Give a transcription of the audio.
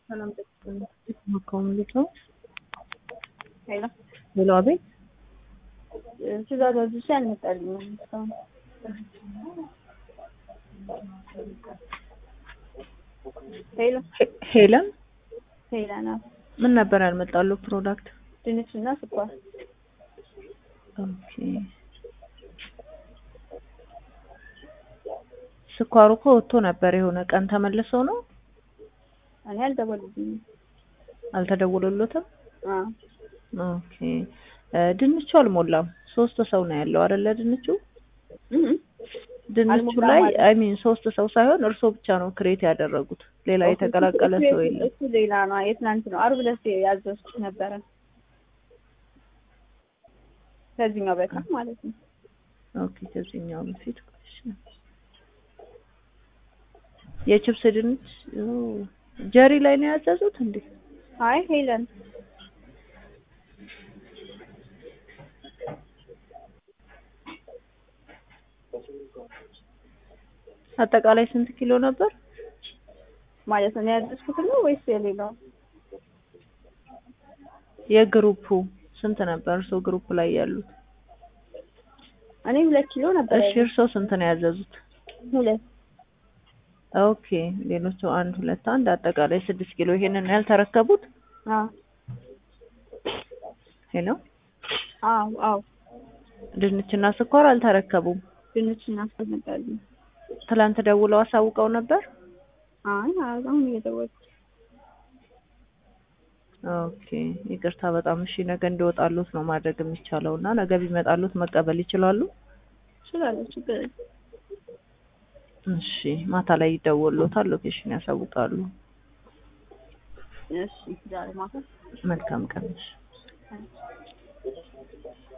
ሰላም ኮሚኒቲ ነው። ሄሎ ሄሎ፣ አቤት። ትእዛዝ አዝዤ አልመጣልኝም እስካሁን። ሄሎ ሄለን፣ ሄላ ናት። ምን ነበር ያልመጣለው ፕሮዳክት? ድንች እና ስኳር። ኦኬ። ስኳሩ እኮ ወጥቶ ነበር የሆነ ቀን ተመልሶ ነው። እኔ አልደወሉልኝም። አልተደወለሎትም? አዎ ኦኬ። ድንቹ አልሞላም። ሶስት ሰው ነው ያለው አይደለ? ድንቹ እህ ድንቹ አልሞላም ላይ ማለት አይ ሚን ሶስት ሰው ሳይሆን እርሶ ብቻ ነው ክሬት ያደረጉት። ሌላ የተቀላቀለ ሰው የለም። እሱ ሌላ ነው። የትናንት ነው። ዓርብ ዕለት ያዘዝኩት ነበረ ከዚህኛው በፊት ማለት ነው። ኦኬ። ከዚህኛው በፊት እሺ። የችፕስ ድንች ኦ፣ ጀሪ ላይ ነው ያዘዙት እንዴ? አይ ሄለን አጠቃላይ ስንት ኪሎ ነበር? ማለት ነው ያዘዝኩት ነው ወይስ የሌላው? የግሩፑ ስንት ነበር? እርሶ ግሩፕ ላይ ያሉት? እኔ ሁለት ኪሎ ነበር እሺ፣ እርሶ ስንት ነው ያዘዙት? ሁለት ኦኬ። ሌሎቹ አንድ ሁለት አንድ አጠቃላይ ስድስት ኪሎ። ይሄንን ያልተረከቡት? አዎ ሄሎ፣ አዎ አዎ ድንችና ስኳር አልተረከቡም። ድንች እና ስኳር ነበረልኝ። ትላንት ደውለው አሳውቀው ነበር? አይ አሁን እየደወልኩ ኦኬ ይቅርታ በጣም እሺ። ነገ እንዲወጣሉት ነው ማድረግ የሚቻለው እና ነገ ቢመጣሉት መቀበል ይችላሉ? እችላለሁ፣ ችግር የለም። እሺ ማታ ላይ ይደወሉታል፣ ሎኬሽን ያሳውቃሉ። እሺ ዛሬ ማታ መልካም ቀን። እሺ